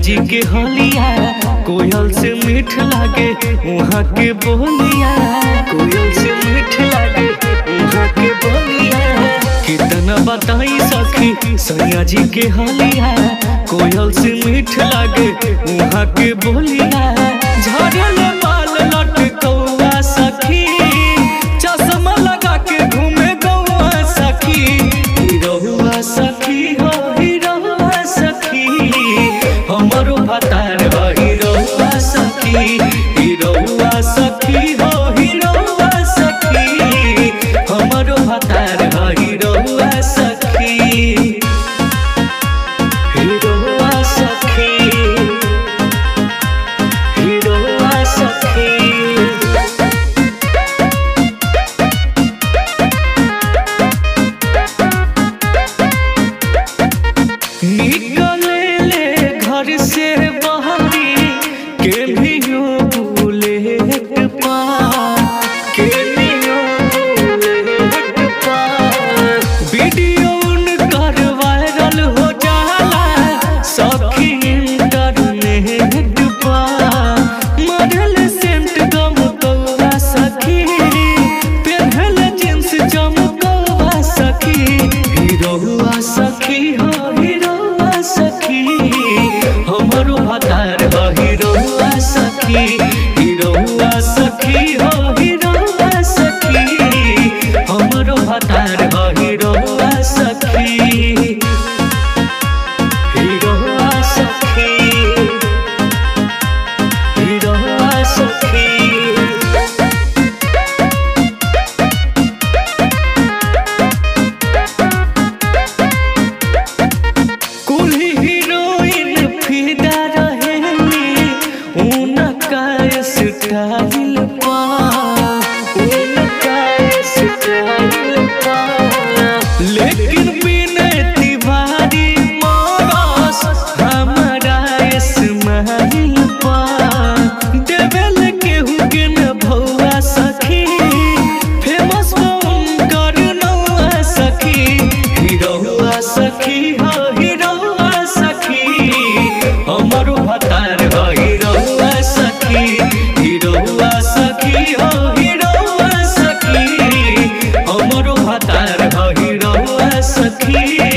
जी के हलिया कोयल से मीठ लागे वहाँ के बोलिया कोयल से मीठ लागे वहाँ के बोलिया कितना बताई सखी सैया जी के हलिया कोयल से मीठ लागे वहाँ के बोलिया झड़ल बाल लटकौआ सखी चश्मा लगा के घूमे गौआ सखी हिरौआ सखी हो हिरौआ सखी हमरो भतार हो हिरौआ सखी हिरौआ सखी हो हिरौआ सखी हमरो भतार हो हिरौआ सखी हिरौआ सखी हिरौआ सखी निकले ले घर से बाहरी के भी यो बुलेट पार के भी यो बुलेट पार वीडियो उनकर वायरल हो जाला सखी इंटरनेट पार मरल सेंट गम कौआ सखी पेन्हल जींस चमकौआ सखी हिरौआ सखी हो हिरौआ सखी हमरो भतार हो हिरौआ सखी हिरौआ सखी हो हिरौआ सखी हमरो भतार हो हिरौआ सखी हिरौआ सखी हिरौआ सखी कुल्ही हीरोइन फिदा रहेली उनका स्टाइल पा उनका स्टाइल पा लेकिन बिनय तिवारी मरस हमारा स्माइल पा देवेल केहू के न भौआ सखी फेमस उनकर नौआ सखी हिरौआ सखी हो हिरौआ सखी हमरो भतार हो हिरौआ सखी हिरौआ सखी हो हिरौआ सखी हमरो भतार हो हिरौआ सखी